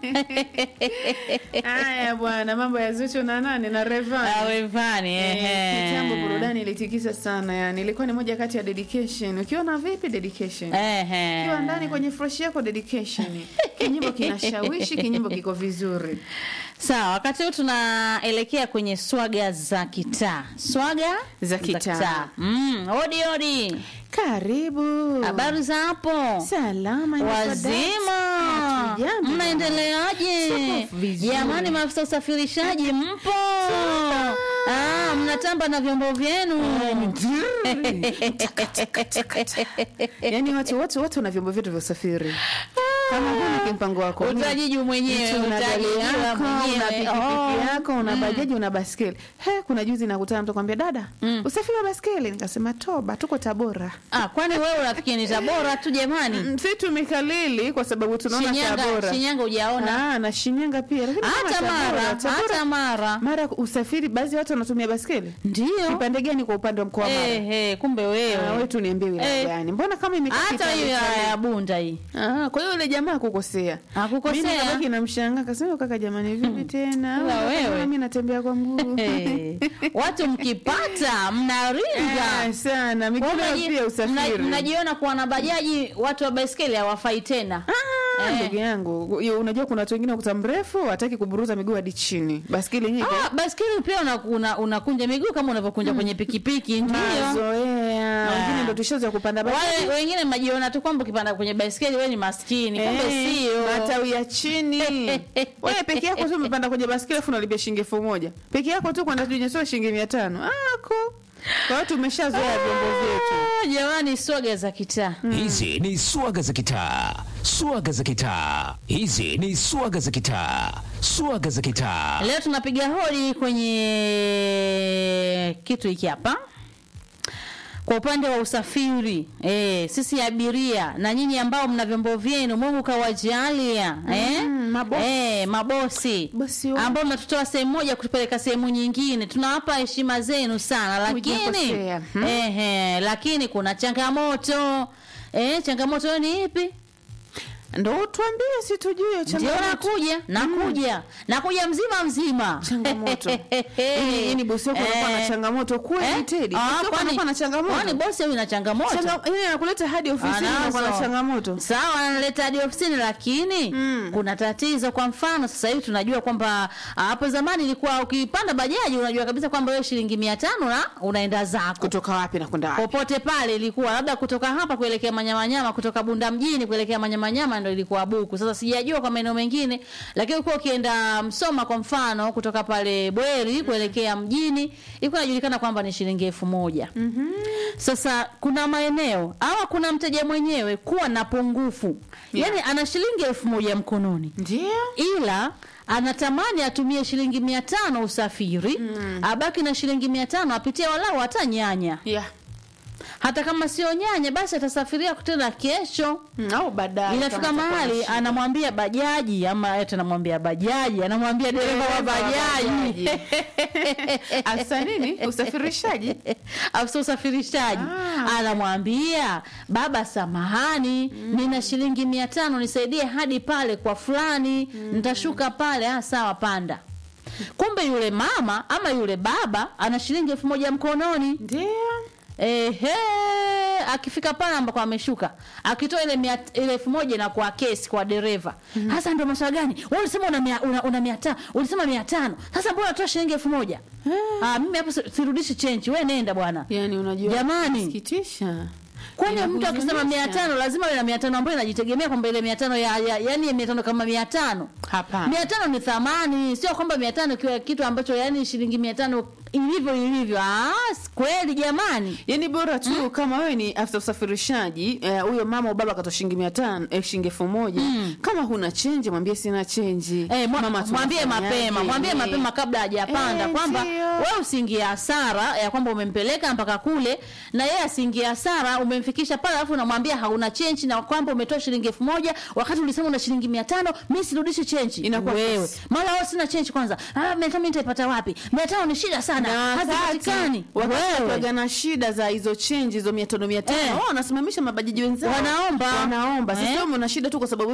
Haya bwana, mambo ya Zuchu na nani na Rayvanny. Awevani Eh, Kitambo burudani ilitikisa sana yani, ilikuwa ni moja kati ya dedication. Ukiona vipi dedication? Ukiwa ndani kwenye fresh yako dedication. Kinyimbo kinashawishi, kinyimbo kiko vizuri. Sawa, wakati huu tunaelekea kwenye swaga za kitaa. Swaga Za kitaa. Mm, odi odi. Karibu. Habari za hapo? Salama inaitwa Wazima, Dance. Hatujambo. mnaendeleaje? Tuko vizuri. Jamani, maafisa usafirishaji mpo? Ah, mnatamba na vyombo vyenu. Yaani watu wote wote wana vyombo vyetu vya usafiri. Kama huna kimpango wako. Utajiju mwenyewe, Mtu una gari utajijua yako, una mwenyewe. pikipiki Oh. yako, una bajaji, una baskeli. He, kuna juzi nakutana mtu kwambia dada, usafiri wa baskeli. Nikasema toba, tuko Tabora. Ah, kwani wewe unafikiri ni Tabora tu jamani? Mm, Si tumekalili kwa sababu tunaona Shinyanga, Tabora. Shinyanga hujaona? Ah, na Shinyanga pia. Lakini kama Hata Tabora, Mara, Tabora- hata Mara. Mara usafiri baadhi ya watu wanatumia baskeli. Ndio. Kipande gani kwa upande wa mkoa wa Mara? Eh, eh, kumbe Ah, wewe wewe. tu niambie wilaya Eh. gani? Mbona kama imekaa Hata Kitale, hiyo Kitale? ya Bunda hii. Ah, kwa hiyo yule jamaa kukosea. Hakukosea. Mimi nabaki namshangaa akasema kaka jamani vipi tena? Ila Au wewe. mimi natembea kwa mguu. Eh, watu mkipata mnaringa. Eh, sana. Kwa Miguu mnaji- pia mna- usafiri. Mnajiona kuwa na bajaji, watu wa baiskeli hawafai tena. Ah, Eh. ndugu yangu, Yo, unajua kuna watu wengine ukuta mrefu hataki kuburuza miguu hadi chini. Baskeli yenyewe Ah, baiskeli pia unakunja una, unakunja miguu kama unavyokunja kwenye pikipiki, ndio. mazoea. Wengine ndo tushoza kupanda baskeli. Wale wengine mnajiona tu kwamba ukipanda kwenye baiskeli wewe ni maskini, kumbe Eh, sio. matawi ya chini. Wewe peke yako tu umepanda kwenye baskeli afu unalipia shilingi elfu moja. Peke yako tu kwenda tunyesoa shilingi 500. Ako. Kwa hiyo tumeshazoea vyombo vyetu. Ah, Jamani, swaga za kitaa. Hizi ni swaga za kitaa, swaga za kitaa. Hizi ni swaga za kitaa, swaga za kitaa. Leo tunapiga hodi kwenye kitu hiki hapa kwa upande wa usafiri eh, sisi abiria na nyinyi ambao mna vyombo vyenu, Mungu kawajalia eh, mabosi. eh, mabosi Bosi wangu. ambao mnatutoa sehemu moja kutupeleka sehemu nyingine, tunawapa heshima zenu sana, lakini Hujakosea. Hmm. eh, eh, lakini kuna changamoto eh, changamoto ni ipi? Ndo tuambie si tujue Ndio changamoto. nakuja, nakuja, nakuja mzima mzima. Changamoto. Yaani yaani bosi wako anakuwa na Eh. changamoto kweli Eh? Teddy. Ah, Bosi wako kwani- anakuwa na changamoto. Kwani bosi huyu na changamoto? Changa- yaani anakuleta hadi ofisini anakuwa na Anazo. changamoto. Sawa, analeta hadi ofisini, lakini Mm. kuna tatizo. Kwa mfano, sasa hivi tunajua kwamba ah, hapo zamani ilikuwa ukipanda bajaji unajua kabisa kwamba wewe shilingi mia tano na unaenda zako Kutoka wapi na kwenda wapi? popote pale. Ilikuwa labda kutoka hapa kuelekea Manyamanyama, kutoka Bunda mjini kuelekea Manyamanyama ndio ilikuwa buku. Sasa sijajua kwa maeneo mengine, lakini ulikuwa ukienda Msoma kwa mfano, kutoka pale Bweri kuelekea mjini ilikuwa inajulikana kwamba ni shilingi elfu moja. Sasa kuna maeneo ama kuna mteja mwenyewe kuwa na pungufu Yeah. yani ana shilingi elfu moja mkononi Ndio. ila anatamani atumie shilingi mia tano usafiri abaki na shilingi mia tano apitie walau hata nyanya Yeah. hata kama sio nyanya basi atasafiria tena kesho Mm, Au baadaye. inafika kama atakuwa mahali na shida. anamwambia bajaji ama eti anamwambia bajaji anamwambia dereva wa Dereva wa bajaji Afisa nini? Usafirishaji? afisa usafirishaji Ah. anamwambia baba samahani nina shilingi mia tano nisaidie hadi pale kwa fulani nitashuka pale ah, sawa panda kumbe yule mama ama yule baba ana shilingi elfu moja mkononi Ndio. Ehe, akifika pale ambako ameshuka akitoa ile mia, ile elfu moja na kwa kesi kwa dereva hasa ndio maswala gani wewe ulisema una mia, una, una mia tano ulisema mia tano sasa mbona unatoa shilingi elfu moja ah, mimi hapo si- sirudishi chenji we nenda bwana Yaani unajua Jamani. sikitisha. kwani mtu akisema Inahuzunisha. mia tano lazima ile na mia tano ambayo inajitegemea kwamba ile mia tano ya, ya, yani mia tano kama mia tano Hapana. mia tano ni thamani sio kwamba mia tano ikiwa kitu ambacho yani shilingi mia tano ilivyo ilivyo ah, s- kweli jamani Yaani bora tu kama wewe ni afisa usafirishaji eh, huyo mama au baba akatoa shilingi mia tano eh, shilingi elfu moja kama huna chenji mwambie sina chenji Eh, mwa- Mama, mwambie tunafanyaje? mapema mwambie Eh. mapema kabla hajapanda Eh, kwamba ndio. wewe usiingie hasara ya kwamba umempeleka mpaka kule na yeye asiingie hasara umemfikisha pale alafu unamwambia hauna chenji na kwamba umetoa shilingi elfu moja wakati ulisema una shilingi mia tano mi sirudishi chenji Inakuwa wewe kesi. mara wewe sina chenji kwanza ah, mia tano mi nitaipata wapi mia tano ni shida sana na hazipatikani wakati wewe wakiwaga na shida za hizo chenji hizo mia tano mia tano Eh. wao wanasimamisha mabajaji wenzao Wanaomba. wanaomba sasa Eh. wewe una shida tu kwa sababu